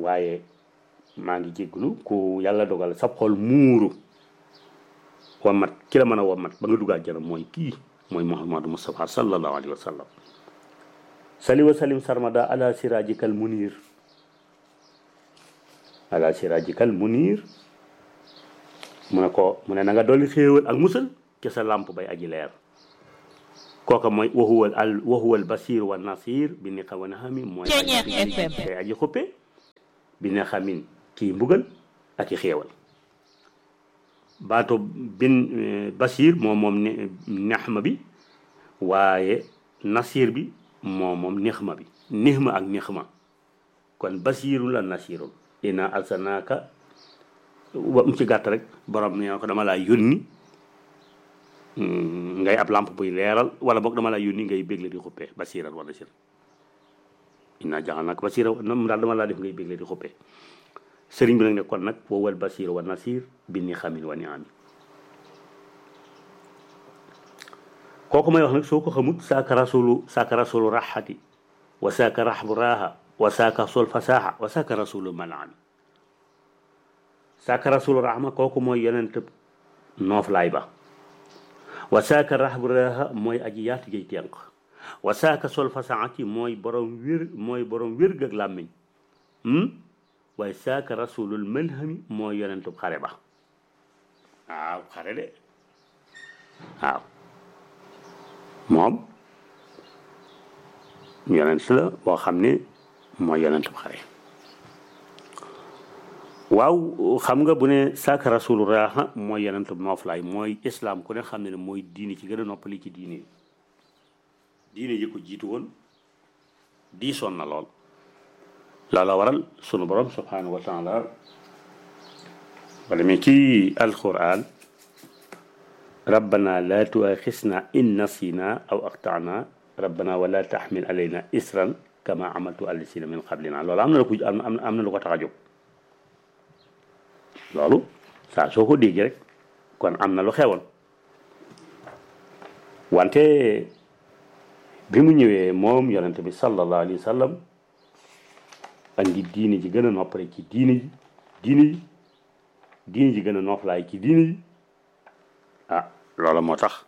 waaye maa ngi jégglu ku yàlla dogal sab xol muuru wamat ki la mën a wamat ba nga dugg àjjana mooy kii mooy muhammadu mustafa sallallahu alayhi wa sallam sali wa salim sarmada ala sirajikal munir ala sirajikal munir mu ne ko mu ne na nga dolli xéewal ak musal ca sa làmp bay aji leer kooka mooy waxuwal al waxuwal basir wa nasir bi ni xam wa naxami mooy kay aji xuppe bi ne xamin kii mbugal ak i xéewal baatu bin basir moom moom nexma bi waaye nasir bi moom moom nixma bi nixma ak nixma kon basiru la nasirul ina alsanaaka wa mu ci gàtt rek borom ne ko dama laa yónni ngay ab lampe buy leeral wala boog dama laa yónni ngay bégle di xuppee basiral wa nasir ina jaxal nag basira mu daal dama laa def ngay bégle di xuppee sëriñ bi nag ne kon nag wowal basir wa nasir bi ni xamin wa ni ami kooku may wax nag soo ko xamut saaka rasulu saaka rasulu raxati wa saaka raxbu raaha wa saaka sol fasaaxa wa saaka rasulu malaami saaka rasulu raxma kooku mooy yonent noof laay ba wa saaka raxbu raaha mooy aji yaatu jëy tenq wa saaka sol fasaaxati mooy borom wér mooy borom wér gag làmmiñ waaye saaka rasulul malhami mooy yonentub xare ba waaw xare de waaw moom yonent la boo xam ne mooy yonentub xare waaw xam nga bu ne saaka rasulu raaxa mooy yonentub nooflaay mooy islam ku ne xam ne ne mooy diine ci gën a noppali ci diine diine yi ko jiitu woon diisoon na lool loola waral sunu borom subhanahu wa taala wala mi ci alquran rabbana la tuaxisna in nasina aw axtana rabbana wala taxmil alayna isran kama amaltu allasina min qablina loolu am na lu ko am am na lu ko tax a jóg loolu saa soo ko dégg rek kon am na lu xewoon wante bi mu ñëwee moom yonente bi sallallahu alayhi wa sallam andi diine ji gën a noppale ci diine ji diine ji diine ji gën a noppalaay ci diine ji ah loola moo tax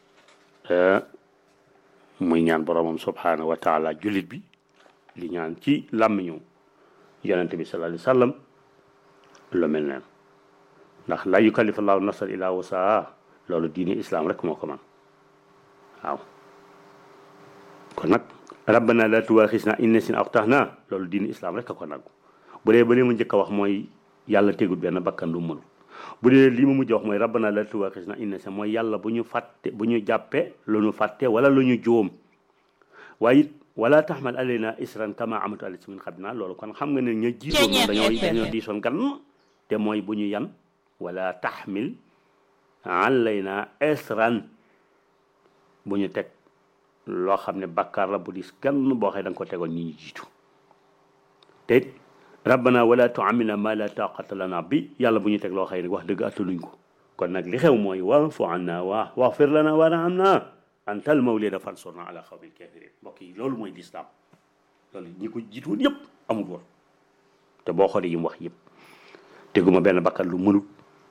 muy ñaan boromam subhanahu wa taala jullit bi li ñaan ci làmmiñu yonente bi sallallahu alayhi wa sallam lu mel neen ndax la yukallifu llahu nafsan illa wusaha loolu diine islam rek moo ko man waaw kon nag rabbana la tuwaxisna in nasina aw axtana loolu diine islam rek a ko nangu bu dee ba li ma njëkk a wax mooy yàlla tegul benn bakkan lu mënul bu dee lii ma mujj wax mooy rabbana la tuwaxisna in nasina mooy yàlla bu ñu fàtte bu ñu jàppe lu ñu fàtte wala lu ñu juum waaye it wala taxmal alayna isran kama amatu ala min xabna loolu kon xam nga ne ña jiitoon moom dañoo dañoo diisoon gan te mooy bu ñu yan wala taxmil alayna isran bu ñu teg loo xam ne bàkkaar la bu dis gan boo xëy da nga ko tegoon ñi ñu jiitu te it rabbana wala tuamilna ma la taqata lana bi yàlla bu ñu teg loo xëy nag wax dëgg attaluñ ko kon nag li xew mooy waafu anna wa waxfir lana warhamna antal mawlida fansurna ala xawmil kafirin mbokk yi loolu mooy lislaam loolu ñi ko jiitu woon yëpp amul woon te boo xoolee yi mu wax yëpp teguma benn bakkan lu mënut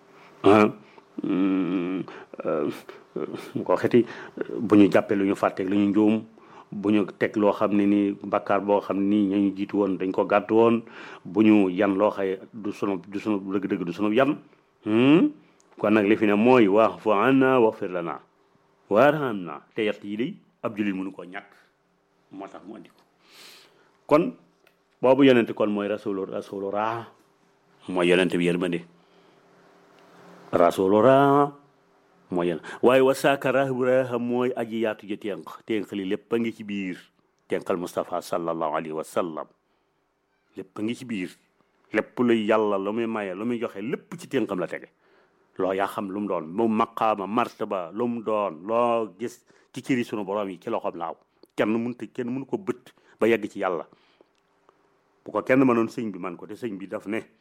ko xeti bu ñu jàppee lu ñu fàtteeg lu ñu njuum bu ñu teg loo xam ne ni bakkaar boo xam ne nii ñañu jiitu woon dañ ko gàtt woon bu ñu yan loo xaye du sunu du sunu dëgg-dëgg du sunu yan kon nag li fi ne mooy wax fa anna waxfir lana warhamna te yett yi day ab jullit mënu koo ñàkk moo tax mu andi ko kon boobu yonente kon mooy rasulu rasulu raa mooy yonente bi yërmande rasulu raa mooy yéen waaye wasaaka rahbraha mooy aji yaatu ja tenq tenq li lépp a ngi ci biir tenqal Moustapha sallallahu alayhi wa sallam lépp a ngi ci biir lépp luy yàlla lu muy maye lu muy joxe lépp ci tenqam la tege loo yaa xam lu mu doon mu maqaama martaba lu mu doon loo gis ci ciri sunu borom yi ci loxoom laaw kenn mënut kenn mënu ko bët ba yegg ci yàlla bu ko kenn mënoon sëñ bi man ko te sëñ bi daf ne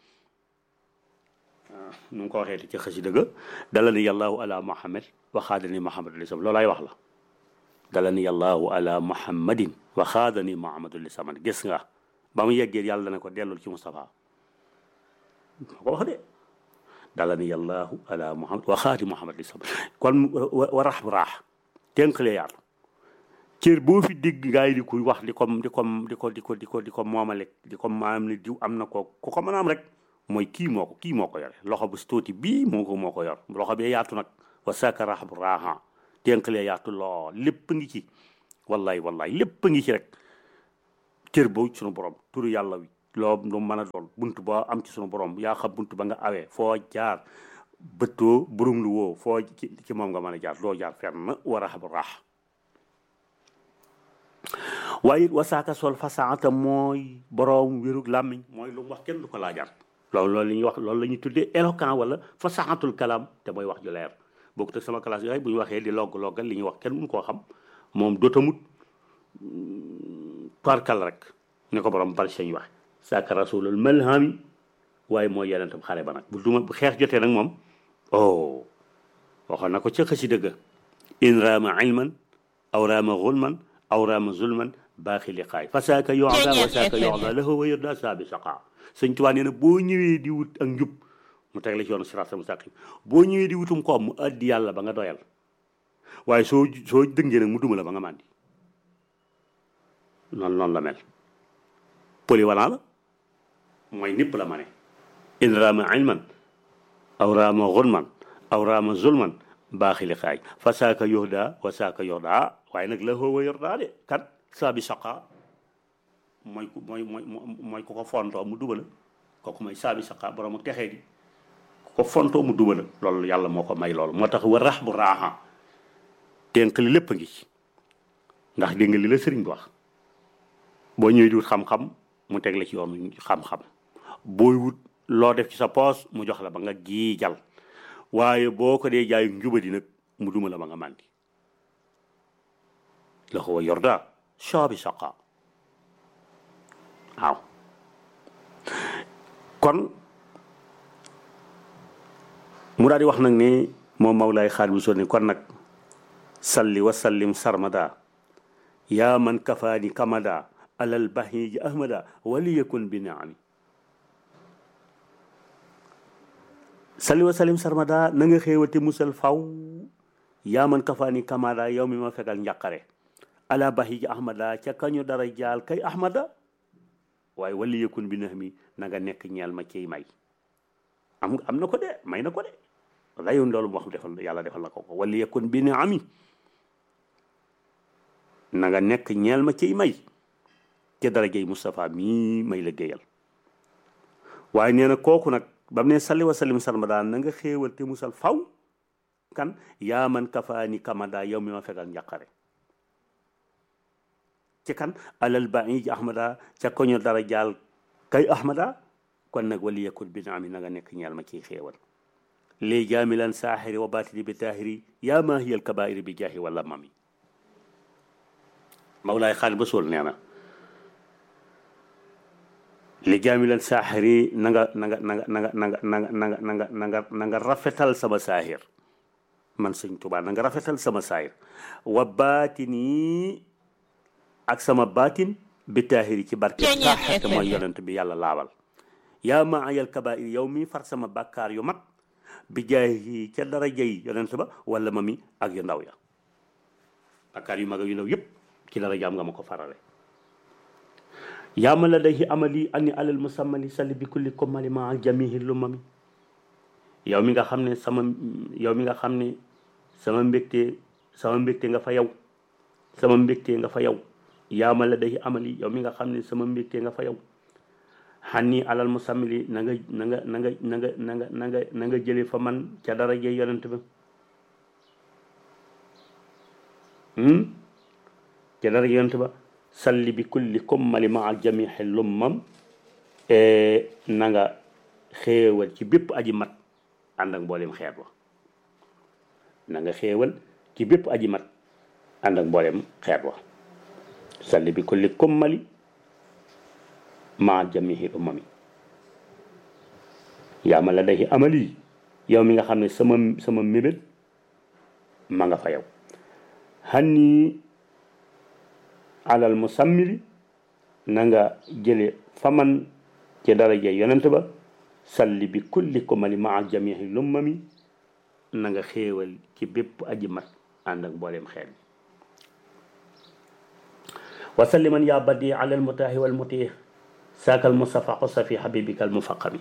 nu mu ko waxee ci xasi dëgg dala ni yàllaahu ala muhammad waxaadani muhammadu lisam loolaay wax la dala ni yàllaahu ala muhammadin waxaadani muhammadu lisam gis nga ba mu yeggee yàlla ne ko dellul ci Moustapha moo ko wax de dala ni yàllaahu ala muhammad wa xaati muhammad li sab kon wa rax bu raax tenqale yaatu cër boo fi dégg ngaay di koy wax di ko di ko di ko di ko di ko di ko moomale di ko maam ni diw am na ko ku ko mën a am rek mooy kii moo ko kii moo ko yore loxo bu si tuuti bii moo ko moo ko yor loxo bee yaatu nag wa saka rax bu raaxa tenqale yaatu lool lépp ngi ci wallahi wallahi lépp ngi ci rek cër boobu sunu borom turu yàlla wi loo lu mën a doon bunt boo am ci sunu borom yaa xam bunt ba nga awee foo jaar bëttoo burum lu woo foo ci ci moom nga mën a jaar doo jaar fenn war a xam raax waaye it wasaaka sol fasaata mooy borom wérug làmmiñ mooy lu mu wax kenn du ko laajaat loolu loolu la ñuy wax loolu la ñuy tuddee éloquent wala fasaatul kalaam te mooy wax ju leer bokku te sama classe yooyu bu ñu waxee di logg loggal li ñuy wax kenn mun koo xam moom dootamut parkal rek ne ko borom bari sañ wax saaka rasulul malhami waaye mooy yenentam xare ba nag bu duma bu xeex jotee nag moom oh waxoon na ko ca xasi dëgg in raama ilman aw raama xulman aw raama zulman baaxi liqaay fa saaka yoxda wa saaka yoxda lahu wa yurda saabi saqa sëñ Tuubaa nee na boo ñëwee di wut ak njub mu teg la ci yoonu siraat mustaqim boo ñëwee di wutum koom mu addi yàlla ba nga doyal waaye soo soo dëngee nag mu duma la ba nga màndi noonu noonu la mel polyvalent la mooy nipp la ma ne in raama ilman aw raama xulman aw raama zulman baaxi liqaay fa saaka yoxda wa saaka yoxda waaye nag la wa yordaa de kat saabi saqa mooy ku mooy mooy mooy ku ko fontoo mu duba la kooku mooy saabi saqa borom ak texee di ku ko fontoo mu duba la loolu yàlla moo ko may loolu moo tax wa rax bu raaxa tenq li lépp a ngi ci ndax dégg nga li la sëriñ bi wax boo ñëwee di wut xam-xam mu teg la ci yoonu xam-xam booy wut loo def ci sa poos mu jox la ba nga giijal waaye boo ko dee jaay njubadi nag mu duma la ba nga màndi la ko wa yorda saabi saqa waaw kon mu daal di wax nag ni moom Mawlaay xaal bu sonni kon nag salli wa sallim sarmada yaa man kafaani kamada alal bahiji ahmada waliyakun bi naami salli wa sallim sarmada na nga xéewate musal faw yaa man kafaani kamada yow mi ma fegal njàqare ala bahiji ahmada ca kañu dara jaal kay ahmada waaye wali yëkkun bi nax mi na nga nekk ñeel ma ciy may am am na ko de may na ko de layoon loolu moo xam defal yàlla defal na ko ko wali yëkkun bi na ami na nga nekk ñeel ma ciy may ca darajey Moustapha mii may la géeyal waaye nee na kooku nag ba mu ne salli wa sallim sarmada na nga xéewal te musal faw kan yaa man kafaani kamada yow mi ma fegal njàqare ci kan alal baij ahmada ca koño dara jaal kay ahmada kon nag wali yakun bi naami na nga nekk ñeel ma ciy xéewal lii jaamilan saaxiri wa baatini bi taahiri yaa maa hiyal kabairi bi jaahi wala mami mawlaay xaal ba sool nee na li jaamilan saaxiri na nga na nga na nga na nga na nga na nga na nga na nga na nga rafetal sama saahir man sëñ Tuubaa na nga rafetal sama saahir wa baatini ak sama baatin bi taahiri ci barke saaxir te mooy yonent bi yàlla laabal yaa ma ayal kabair yow mi far sama bàkkaar yu mag bi jaay ca dara jay yonent ba wala ma mi ak yu ndaw ya bàkkaar yu mag ak yu ndaw yëpp ci dara jaam nga ma ko farale yaa ma la day amali ani alal musammali salli bi kulli komali ma jamihi lu mami yow mi nga xam ne sama yow mi nga xam ne sama mbégte sama mbégte nga fa yow sama mbégte nga fa yow yaa ma la day amali yow mi nga xam ne sama mbégte nga fa yow xanni alal musammili na nga na nga na nga na nga na nga na nga na nga jële fa man ca daraje yonent ba ca daraje yonent ba salli bi kulli kummali maa jamixi lummam na nga xéewal ci bépp aji mat ànd ak mboolem xeet wa na nga xéewal ci bépp aji mat ànd ak mboolem xeet wa salli bi kulli kummali maa jamihi umami yaa ma la day amali yow mi nga xam ne sama sama mébét ma nga fa yow xanni alal musammili na nga jële fa man ci daraje yonent ba salli bi kulli kumali maa jamihi lummami na nga xéewal ci bépp aji mat ànd ak mbooleem xeet bi wa salliman yaa badi ala almutaahi walmutih saakal mustafa xosa fi xabibika almufaqami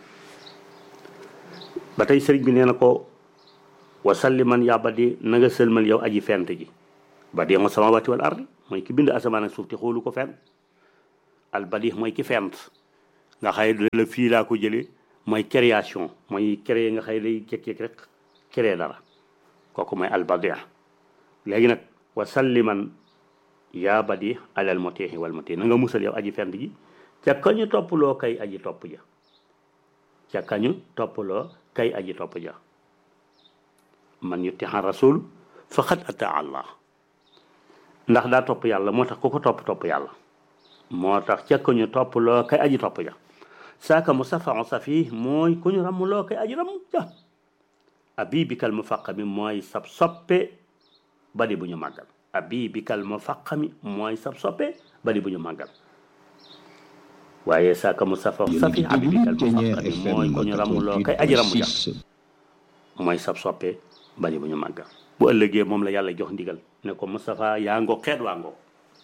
ba tey sëriñ bi nee na ko wa salliman yaa badi na nga sëlmal yow aji fent ji badi ma samawati wal ardi mooy ki bind asamaan ak suuf te xoolu ko fenn al badi mooy ki fent nga xëy la fii laa ko jëlee mooy création mooy créer nga xëy day jékki-jékki rek créer dara kooku mooy al badi léegi nag wa salliman yaa badi alal mutihi wal mutihi na nga musal yow aji fent ji ca kañu topploo kay aji topp ja ca kañu topploo kay aji topp ja man yutiha rasul faqad ata allah ndax daa topp yàlla moo tax ku ko topp topp yàlla moo tax ca kañu topploo kay aji topp ja saaka musafa safi mooy ku ñu rammuloo kay aji ramm ja abibikal mufaqami mooy sab soppe badi bu ñu màggal abibikal mufaqami mooy sab soppe badi bu ñu màggal waaye saaka musafa safi abibikal mufaqami mooy ku ñu rammuloo kay aji ramm ja mooy sab soppe badi bu ñu màggal bu ëllëgee moom la yàlla jox ndigal ne ko Moustapha yaa ngoo xeet waa ngoo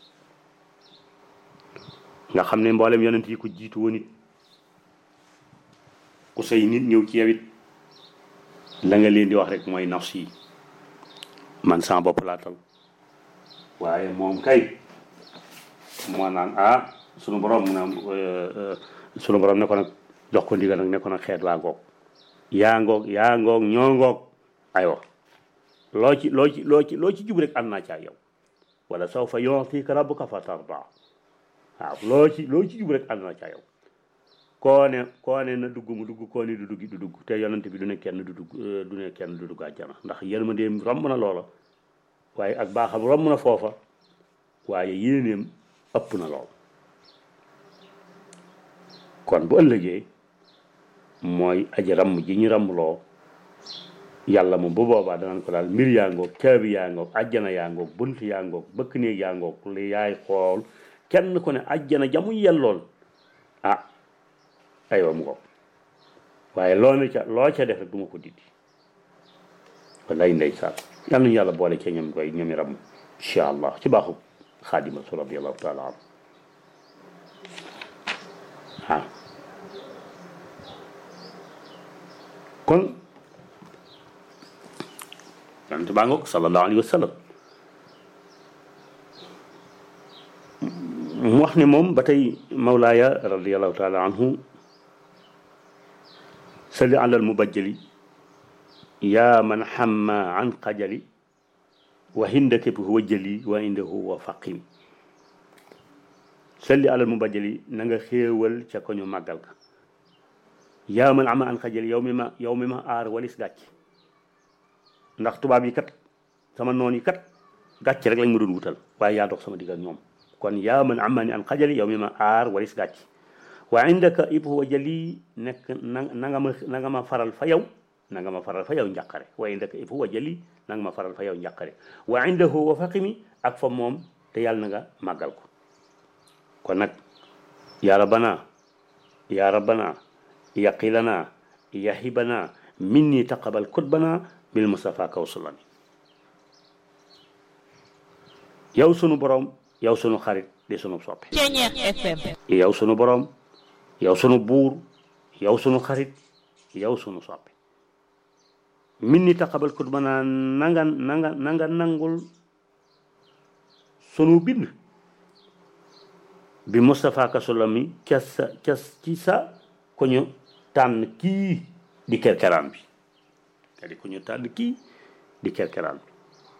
nga xam ne mboolem yonent yi ko jiitu woon it ku say nit ñëw ci yow it la nga leen di wax rek mooy nafs yi man sama bopp laa tal waaye moom kay moo naan ah sunu borom mu naan sunu borom ne ko nag jox ko ndigal nag ne ko nag xeet waa ngoog yaa ngoog yaa ngoog ñoo ngoog aywa loo ci loo ci loo ci loo ci jub rek ànd naa caa yow wala sawfa yu'tika rabbuka fatarda waaw loo ci loo ci jub rek ànd naa caa yow koo ne koo ne na dugg mu dugg koo ne du dugg du dugg te yonent bi du ne kenn du dugg du ne kenn du dugg àjjana ndax yërmandeem romb na loola waaye ak baaxam romb na foofa waaye yéeneem ëpp na lool kon bu ëllëgee mooy aji ramm ji ñu rammloo yàlla moom bu boobaa danañ ko daal mbir yaa ngoog caabi yaa ngoog ajjana yaa ngoog bunt yaa ngoog bëkk néeg yaa ngoog li yaay xool kenn ku ne ajjana jamu yellool ah aywa mu ngoog waaye loo ne ca loo ca def rek du ma ko dindi wallaay ndeysaan yal nañu yàlla boole ca ñoom koy ñoomi ram incha allah ci baaxu xaadima su radiallahu taala an ah kon yonent baa ngoog sallallahu alayhi wa sallam mu wax ne moom ba tey mawlaaya radiallahu taala anhu salli ala almubajjali yaa man xamma an xajali wa hindake bi huwa jëli wa indahu wa faqim salli ala almubajjali na nga xéewal ca ko ñu màggal ka yaa man ama an xajali yow mi ma yow mi ma aar walis gàcc ndax tubaab yi kat sama noon yi kat gàcc rek lañ ma doon wutal waaye yaa dox sama digg ak ñoom kon yaa man amani an xajali yow mi ma aar walis gàcc wa indaka ib huwa jali nekk na na nga ma na nga ma faral fa yow na nga ma faral fa yow njàqare wa indaka ib huwa jali na nga ma faral fa yow njàqare wa indahu wa faqimi ak fa moom te yàlla na nga màggal ko kon nag yaa rabbana yaa rabbana yaqilana yahibana minni taqabal kutbana bil mustafa kawsulani yow sunu borom yow sunu xarit di sunu soppe yow sunu borom yow sunu buur yow sunu xarit yow sunu soppe min ni taqabal kutbana nanga nanga nanga nangul sunu bind bi mustafa kawsulani ca sa ca ci sa ko ñu tànn kii di kerkeraan bi c'est-à-dire ku ñu tànn kii di kerkeraan bi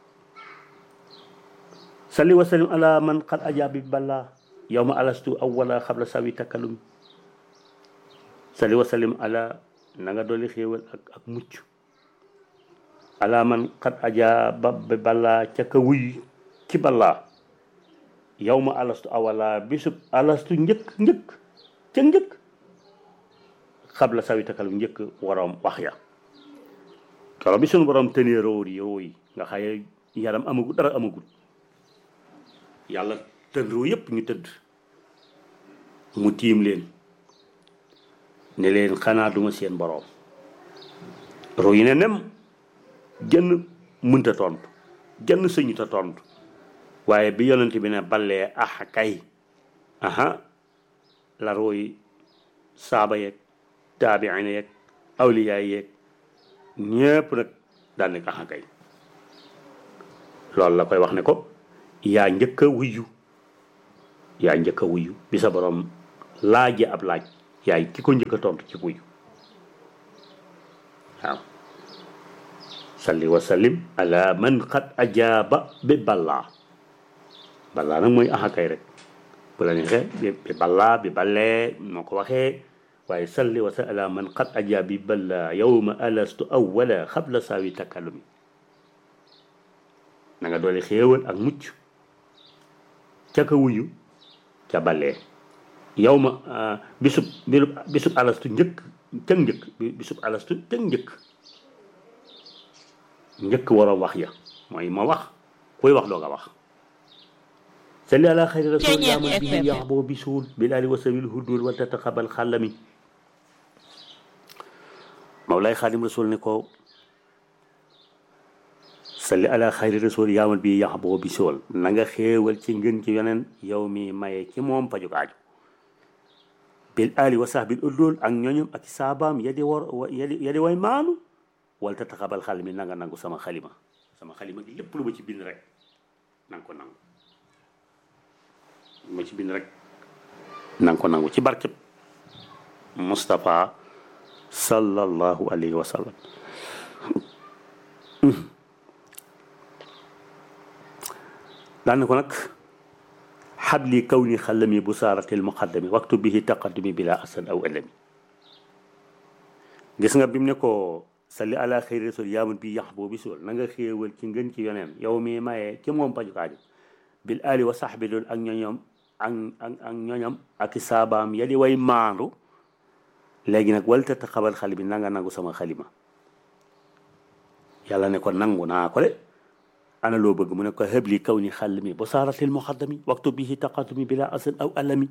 salli wa sallim ala man qad ajabi balla yawma alastu awwala xabla sawi takkalumi salli wa sallim ala na nga dolli xéewal ak ak mucc ala man qad ajaba balla ca ka wuy ci balla yawma alastu awwala bisub alastu njëkk njëkk ca njëkk xabla sawi takkalumi njëkk waroom wax ya karo bi sunu borom tënee róor yi róor yi nga xaye yaram amagul dara amagul yàlla tën roo yépp ñu tëdd mu tiim leen ne leen xanaa duma seen boroom ru yi ne nem jënn mënta tontu jënn sëñuta tontu waaye bi yonent bi ne ballee ah kay aha la ru yi saaba yeeg taabiina yeeg awliyaay yeeg ñépp nag daal ne ah kay loolu la koy wax ne ko yaa njëkk a wuyu yaa njëkk a wuyu bi sa borom laaje ab laaj yaay ki ko njëkk a tontu ci wuyu waaw salli wa sallim ala man qad ajaaba bi ballaa ballaa nag mooy axakay rek bu la neexee bi bi ballaa bi ballee moo ko waxee waaye salli wa sallim ala man qad ajaaba bi ballaa yawma alastu awwala xabla saawi takallumi na nga doole xéewal ak mucc ca ka wuyu ca ballee yow ma bisub bisub alastu njëkk cëg njëkk bisub alastu cëg njëkk njëkk war a wax ya mooy ma wax kuy wax doo nga wax salli ala xayri rasul yaman bihi yaxbo bisul bilali wasabil hudul wa tataqabal xàllami mawlay xaadim rasul ne ko salli ala xayri rasul yaamal bi yax boo bi sool na nga xéewal ci ngën ci yeneen yow mi maye ci moom pajuk aaju bil ali wa sahbil uddul ak ñooñum ak saabaam yadi war yadi yadi way maanu wala ta taxabal xal mi nanga nangu sama xalima sama xalima gi lépp lu ma ci bind rek nanga ko nangu lu ma ci bind rek nanga ko nangu ci barkeb Moustapha sallallahu alayhi wa sallam daan ko nag xabli kaw ni xalami bu saaratil muqaddami waxtu bihi taqaddumi bila asan aw alami gis nga bi mu ne ko salli ala xayri rasul yaamun bi yax boo bisul na nga xéewal ci ngën ci yoneen yow mi mayee ci moom pajukaaju bil ali wa sahbi loolu ak ñoñom ak ak ak ñoñam ak saabaam yali way maandu léegi nag wal tata xabal xali bi nanga nangu sama xalima yàlla ne ko nangu naa ko de ana loo bëgg mu ne ko xëbli kaw ni xàll mi ba saaratil muqaddami waxtu bihi taqatumi bila asan aw alami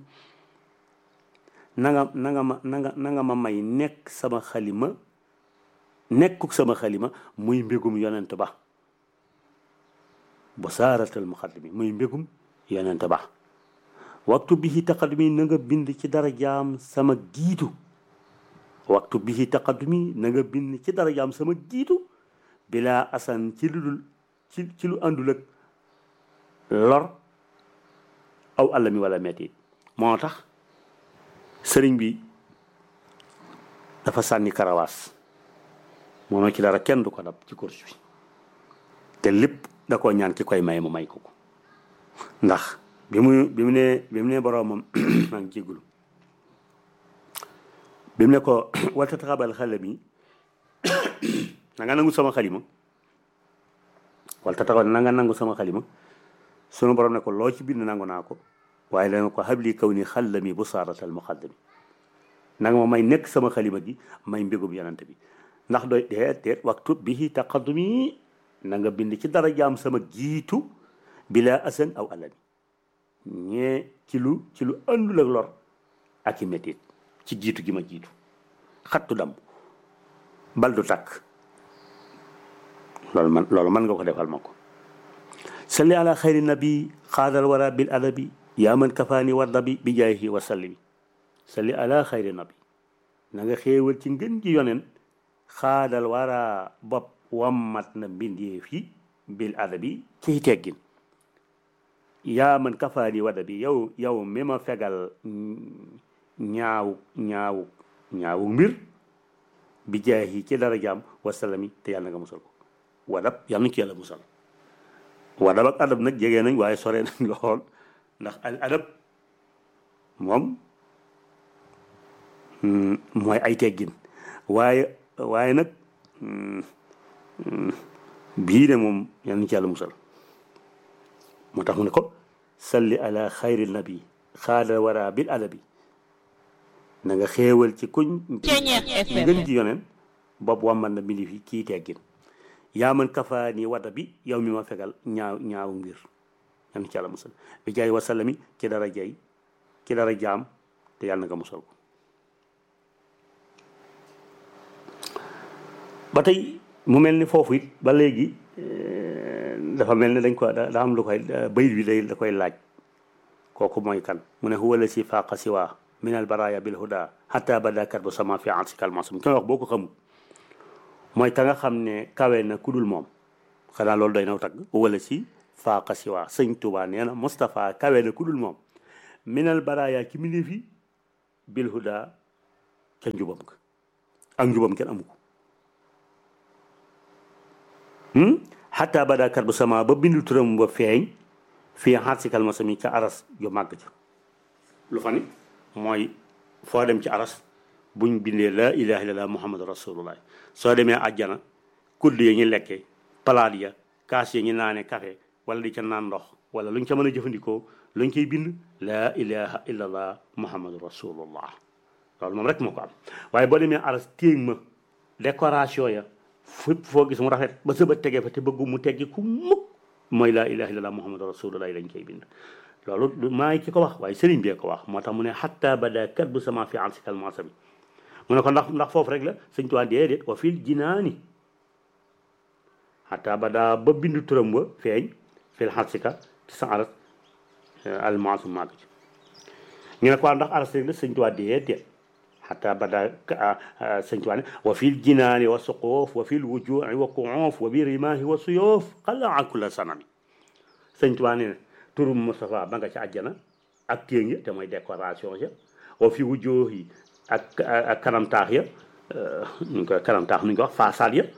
nanga nanga ma nanga nanga ma may nekk sama xalima nekkuk sama xalima muy mbégum yonent ba ba saaratil muqaddami muy mbégum yonent ba waxtu bihi taqatumi na nga bind ci dara jaam sama giitu waxtu bihi taqatumi na nga bind ci dara jaam sama giitu bila asan ci lu dul ci ci lu àndul ak lor aw àll mi wala metti moo tax sëriñ bi dafa sànni karawaas moom ci dara kenn du ko dab ci course bi te lépp da koo ñaan ki koy may mu may ko ko ndax bi mu bi mu ne bi mu ne boroomam maa ngi jéggulu bi mu ne ko walta taxabal xale bi na nga nangu sama xalima wala ta taxaw na nga nangu sama xalima sunu borom ne ko loo ci bind nangu naa ko waaye dana ko xabli kaw ni xallami bu saaratal muqaddami na nga ma may nekk sama xalima gi may mbégum yonante bi ndax doy deet deet waxtu bihi taqaddumi na nga bind ci dara jaam sama jiitu bila asan aw alami ñee ci lu ci lu àndul ak lor ak i métit ci jiitu gi ma jiitu xattu dam bal du takk loolu man loolu mën nga ko defal ma ko salli ala xayri nabi xaadal wara bil adabi yaa man kafaani wardabi bi jaayihi wa sallimi salli ala xayri nabi na nga xéewal ci ngën gi yonen xaadal wara bopp wammat na mbindeef yi bil adabi ciy teggin yaa man kafaani wardabi yow yow mi ma fegal ñaawu ñaawu ñaawu mbir bi jaayihi ci dara jaam wa sallami te yàlla nga musal ko wadab yàlla na ci yàlla musal wadab ak adab nag jege nañ waaye sore nañ lool ndax al adab moom mooy ay teggin waaye waaye nag bii de moom yàlla na ci yàlla musal moo tax mu ne ko salli ala xayri nabi xaada wara bil adabi na nga xéewal ci kuñ ngën ji yoneen bopp wamman na mbindi fi kii teggin yaa man kafa ni wada bi yow mi ma fegal ñaaw ñaaw ngir yan ci yàlla musal bi jaay wasallami ci dara jay ci dara jaam te yàlla na nga musal ko ba tey mu mel ni foofu it ba léegi dafa mel ni dañ ko da am lu koy bayit bi day da koy laaj kooku mooy kan mu ne huwa la si faaqa siwa min al baraya bil huda hatta bada kat bu sama fi ansi kalmasum ki wax boo ko xamul mooy ka nga xam ne kawe na ku dul moom xanaa loolu doy naw tagg wala si faaqa siwa sëñ Tuubaa nee na Moustapha kawe na ku dul moom minal baraya ki mi fi bil huda ca njubam ka ak njubam kenn amu ko xataa bada kat bu sama ba bindu turam ba feeñ fii xaat si kalma sami ca aras yu màgg ca lu fa ni mooy foo dem ci aras buñ bindee la ilaha illallah muhammadu rasulullah soo demee àjjana kudd ya ñu lekkee palaat ya kaas ya ñu naane café wala di ca naan ndox wala luñ ca mën a jëfandikoo luñ koy bind la ilaha illallah muhammadu rasulullah loolu moom rek moo ko am waaye boo demee aras téeg ma décoration ya fépp foo gis mu rafet ba sëba tegee fa te bëggu mu teggi ku mukk mooy laa ilaha illallah muhammadu rasulullah lañ koy bind loolu maa ngi ki ko wax waaye sëriñ bee ko wax moo tax mu ne xatta bada kat bu sama fi an si kalmansa bi mu ne ko ndax ndax foofu rek la sëñ tuwaa déedéet wa fil jinaani xatta bada ba bindu turam ba feeñ fil xarsika ci sa aras almansu màgg ci ñu ne ko ndax aras rek la sëñ tuwaa déedéet حتى بدا سنتواني وفي الجنان والسقوف وفي الوجوع والقعوف وبرماه والسيوف قلع كل سنم سنتواني تورم مصطفى بانغا ci àjjana ak téeng ya te mooy décoration ya wa fi wujuh yi ak ak kanam taax ya ñu ko kanam taax ñu ko wax façade ya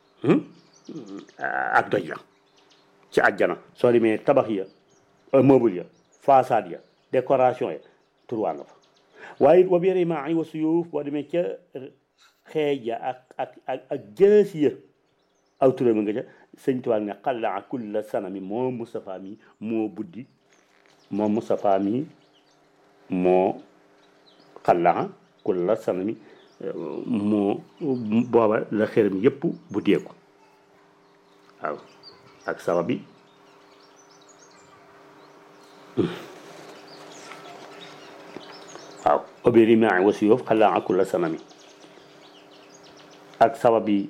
ak doj ya ci àjjana soo demee tabax ya meuble ya façade ya décoration ya turwaa nga fa waaye it wa bi rimaa wa suyuuf boo demee ca xeej ya ak ak ak ak jësi ya aw turam nga ca sëñ Tuubaa ne xalla kulla sanami moo Moustapha mi moo buddi moo Moustapha mi moo xalla kulla sanami moo booba la xërëm yépp buddeeku waaw ak sababi waaw obéri maa wasi yoof xalaa akula sanami ak sababi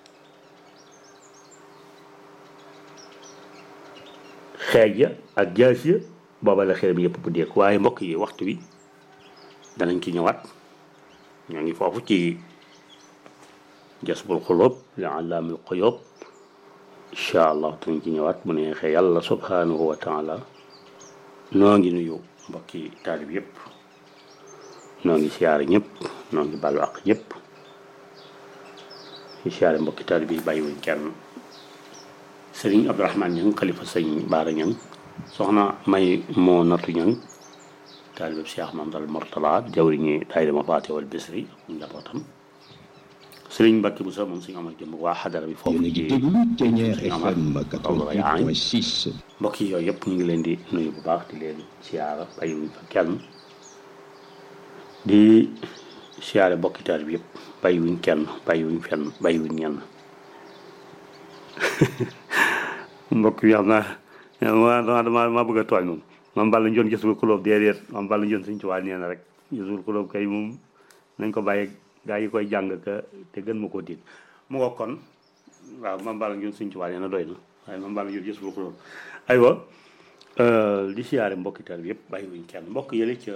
xeej ya ak jaas ya booba la xelam yëpp bu deek waaye mbokk yi waxtu wi danañ ci ñëwaat ñoo ngi foofu ci jasbul xuloob li allaamil xuyoob incha allah danañ ci ñëwaat mu neexee yàlla subhanahu wa taala noo ngi nuyu mbokki taalib yëpp noo ngi siyaare ñëpp noo ngi balu ak ñëpp di siyaare mbokki taalib yi bàyyiwuñ kenn sëriñ Abdourahmane Ñang xalifa sëñ Baara Ñang soxna may moo natu ñang taalibeb Cheikh Mamadou Mortala jawriñi daayira ma faate wal bisri ak njabootam sëriñ Mbàkke bu sa moom suñu amal jëm waa xadara bi foofu ci mbokk yi yooyu yëpp ñu ngi leen di nuyu bu baax di leen siyaara bàyyiwuñ fa kenn di siyaare mbokki taal bi yëpp bàyyiwuñ kenn bàyyiwuñ fenn bàyyiwuñ ñenn mbokk yi xam naa ma dama dama bëgg a tooñ moom mam balla njoon gësul xulóob déedéet mam balla njoon suñ tuwaa nee na rek gësul xulóob kay moom nañ ko bàyyi gaa yi koy jàng ka te gën ma koo tiit mu nga kon waaw mam balla njoon suñ tuwaa nee na doy na waaye mam balla njoon gësul xulóob aywa di siyaare mbokki taal bi yëpp bàyyiwuñ kenn mbokk yële ca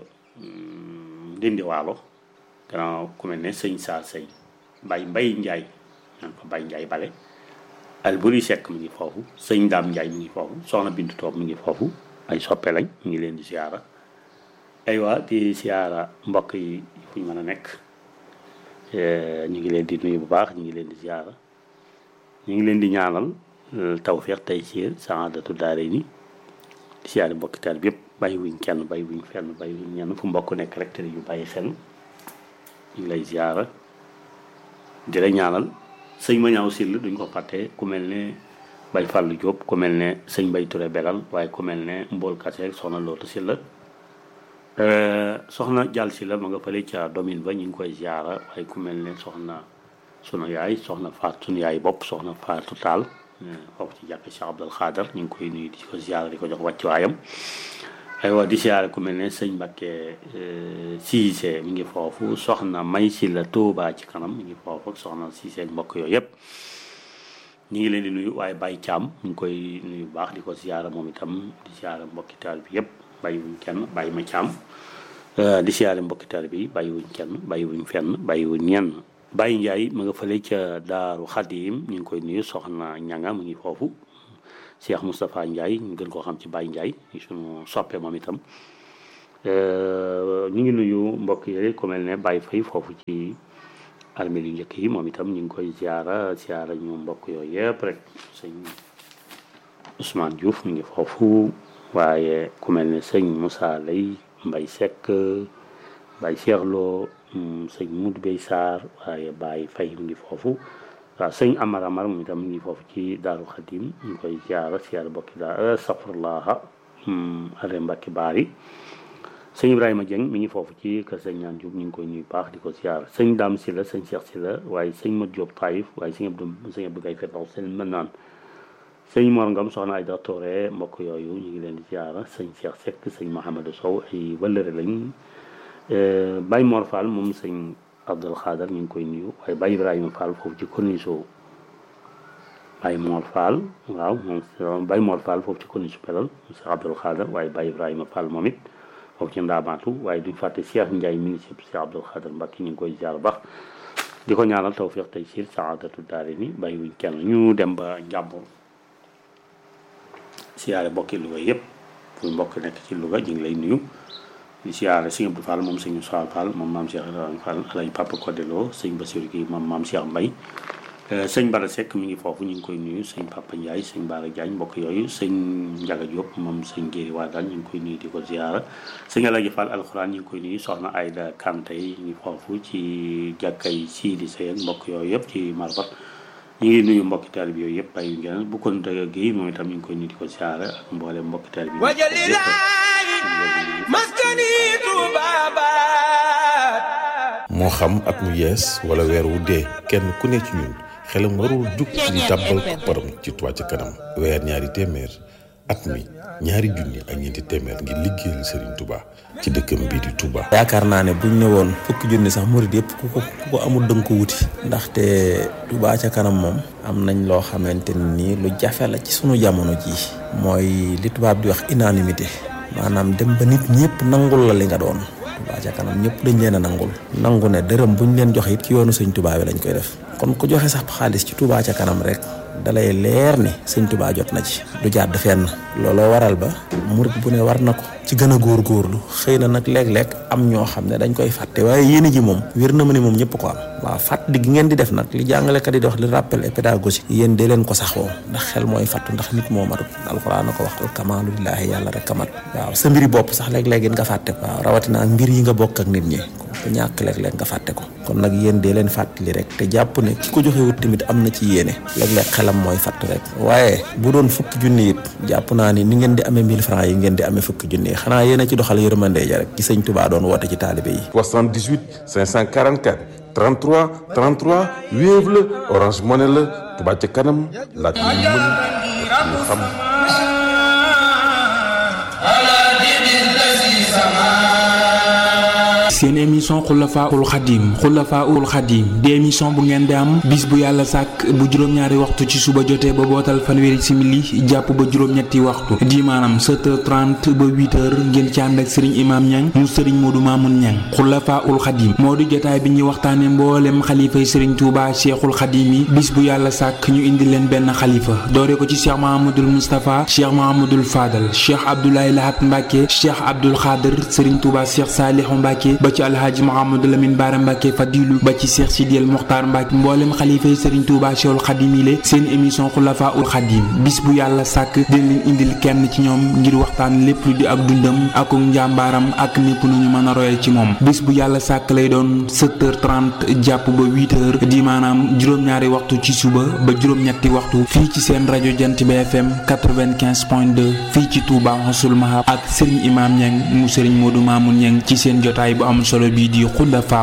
dindi waalo gannaaw ku mel ne sëñ saa sëy bay mbay njaay naan ko bay njaay bale alburi sekk mi ngi foofu sëñ daam njaay mi ngi foofu soxna bintu toob mi ngi foofu ay soppe lañ ñu ngi leen di siyaara aywa di siyaara mbokk yi fu ñu mën a nekk ñu ngi leen di nuyu bu baax ñu ngi leen di siyaara ñu ngi leen di ñaanal tawfeex tey siir saadatu daare ni di siyaare mbokki taal bi yëpp bàyyi wuñ kenn bàyyi wuñ fenn bàyyi wuñ ñenn fu mbokk nekk rek te yu bàyyi xel ñu ngi lay ziara di la ñaanal sëñ ma ñaaw sill duñ ko fàtte ku mel ne bay fàllu Jóob ku mel ne sëñ bay Ture belal waaye ku mel ne mbool kase soxna lootu silla soxna jàll si la ma nga fële ca domine ba ñu ngi koy ziara waaye ku mel ne soxna sunu yaay soxna faat sunu yaay bopp soxna faatu taal foofu ci jàkk Cheikh Abdul Xaadar ñu ngi koy nuyu di ko ziara di ko jox wàcc waayam aywa di siyaare ku mel ne sëñ Mbacke Cissé mi ngi foofu soxna May si la Touba ci kanam mi ngi foofu soxna Cissé mbokk yooyu yëpp ñu ngi leen di nuyu waaye Baye Thiam ñu ngi koy nuyu bu baax di ko siyaare moom itam di siyaare mbokki taal bi yëpp bàyyiwuñ kenn bàyyi ma Thiam di siyaare mbokki taal bi bàyyiwuñ kenn bàyyiwuñ fenn bàyyiwuñ ñenn Baye Ndiaye ma nga fële ca Daaru Xadim ñu ngi koy nuyu soxna ñanga mu ngi foofu Cheikh Moustapha Ndiaye ñu gën koo xam ci Baye Ndiaye suñu soppe moom itam ñu ngi nuyu mbokk yi ku mel ne Baye Faye foofu ci armée yu njëkk yi moom itam ñu ngi koy ziara ziara ñu mbokk yooyu yëpp rek sëñ Ousmane Diouf ñu ngi foofu waaye ku mel ne sëñ Moussa Lay Mbay Seck Baye Cheikh Lo sëñ Moudou Bey Sarr waaye Baye Faye mu ngi foofu waaw sëñ Amar Amar moom itam mu ngi foofu ci Daaru Xadim ñu koy ziara ziara bokki daa safurlaha ale Mbacke Baari sëñ Ibrahima Dieng mi ngi foofu ci kër sëñ ñaan Diop ñu ngi koy nuyu baax di ko ziara sëñ Dame Sylla sëñ Cheikh Sylla waaye sëñ Mat Diop Taïf waaye sëñ Abdou sëñ Abdou Gaye Fetaw sëñ mën naan sëñ Mor Ngom soxna ay doctoré mbokk yooyu ñu ngi leen di ziara sëñ Cheikh Seck sëñ Mouhamadou Sow ay wëllëre lañ Baye Mor Fall moom sëñ Abdul Xaadar ñu ngi koy nuyu waaye Baye Ibrahima Fall foofu ci corniche Baye Mor Fall waaw moom Baye Mor Fall foofu ci corniche pelal Cheikh Abdul Xaadar waaye Baye Ibrahima Fall moom it foofu ci ndaamaatu waaye duñ fàtte Cheikh Ndiaye ministre Cheikh Abdul Xaadar Mbacke ñu ngi koy ziar baax di ko ñaanal tawfiq tey siir saadatu daari ni bàyyi wuñ kenn ñu dem ba njàmbur siyaare mbokki Louga yëpp fu mbokk nekk ci Louga ñu ngi lay nuyu di siyaare sëñ Abdou Fall moom sëñ Moussa Fall moom maam Cheikh Ibrahima Fall alay Papa Kodelo sëñ Bassirou gi moom maam Cheikh Mbaye sëñ Bara Seck mi ngi foofu ñu ngi koy nuyu sëñ Papa Ndiaye sëñ Bara Diagne mbokk yooyu sëñ Ndiaga Diop moom sëñ Géri waa daal ñu ngi koy nuyu di ko ziara sëñ Alaji Fall alxuraan ñu ngi koy nuyu soxna Ayda Kanté yi ñu ngi foofu ci jàkkay Sidi Sey ak mbokk yooyu yëpp ci Marbat ñu ngi nuyu mbokki taalib yooyu yëpp bàyyi ngeen bu kon dëgg gi moom itam ñu ngi koy nuyu di ko ziara ak mboolem mbokki taalib yi moo xam at mu yees wala weer wu dee kenn ku ne ci ñun xelam warul jug ci di tàbbal kopparam ci Touba ca kanam weer ñaari téeméer at mi ñaari junni ak ñeenti téeméer ngir liggéeyal Serigne Touba ci dëkkam bii di Touba. yaakaar naa ne buñ ne woon fukki junni sax murid yëpp ku ko ku ko amul dënk ko wuti. ndaxte Touba ca kanam moom. am nañ loo xamante ni lu jafe la ci sunu jamono jii. mooy li tubaab di wax unanimité. maanaam dem ba nit ñëpp nangul la li nga doon. Touba ca kanam ñëpp dañ leen a nangul. nangu ne dërëm buñ leen joxe it ci yoonu sëñ Touba bi lañ koy def. kon ku joxe sax xaalis ci Touba ca kanam rek. dalay leer ni sëñ Touba jot na ci du jàdd fenn looloo waral ba murit bu ne war na ko ci gën a góorgóorlu xëy na nag léeg-léeg am ñoo xam ne dañ koy fàtte waaye yéene ji moom wér na ma ni moom ñëpp ko am waaw fàttali gi ngeen di def nag li jàngalekat yi di wax li rappel et pédagogie yéen dee leen ko saxoo ndax xel mooy fàttu ndax nit moo matut alxuraan na ko wax al kamaalu lillaahi yàlla rek kamat waaw sa mbiri bopp sax léeg-léeg nga fàtte ko waaw rawatina ak mbir yi nga bokk ak nit ñi ko ñàkk léeg-léeg nga fàtte ko kon nag yéen dee leen fàttali rek te jàpp ne ki ko joxe wut tamit am na ci yéene léeg-léeg xelam mooy fàtt rek waaye bu doon fukki junni it jàpp naa ni ni ngeen di amee 1000 francs yi ngeen di amee fukki junni yi xanaa yéen a ci doxal yërmande ja rek ci sëñ Touba doon woote ci taalibe yi 78 544 33 33 Wave la Orange Money la Touba ca kanam laaj yu mën ñu xam seen émission xulafaul xadim xulafaul xadim di émission bu ngeen di am bis bu yàlla sàkk bu juróom-ñaari waxtu ci suba jotee ba bootal fanweeri simili jàpp ba juróom-ñetti waxtu di maanaam 7h30 ba 8h ngeen ci ànd ak sëriñ imaam ñang mu sëriñ moodu maamun ñang xulafaul xadim moo di jotaay bi ñuy waxtaane mboolem xalifay sëriñ tuuba cheikhul xadim yi bis bu yàlla sàkk ñu indi leen benn xalifa doore ko ci cheikh mahamadul moustapha cheikh mahamadul fadal cheikh abdoulaye lahat mbàkke cheikh abdul xaadir sëriñ tuuba cheikh saalihu mbàkke ba ci alhaaji Mouhamadou Lamine Bara Mbacke Fadilu ba ci Cheikh Sidiel Mokhtar Mbacke mboolem xalifa yi Serigne Touba Cheikhul Khadim yi seen émission Khulafa ul Khadim bis bu yàlla sàkk dina leen indil kenn ci ñoom ngir waxtaan lépp lu di ak dundam ak njàmbaaram ak népp nu ñu mën a royal ci moom bis bu yàlla sàkk lay doon 7h30 jàpp ba 8h di maanaam juróom-ñaari waxtu ci suba ba juróom-ñetti waxtu fii ci seen rajo Jant bi FM 95.2 fii ci Touba Xasul Mahab ak Serigne Imam Niang mu Serigne Modou Mamoun Niang ci seen jotaay bu am solo bii di Khulafa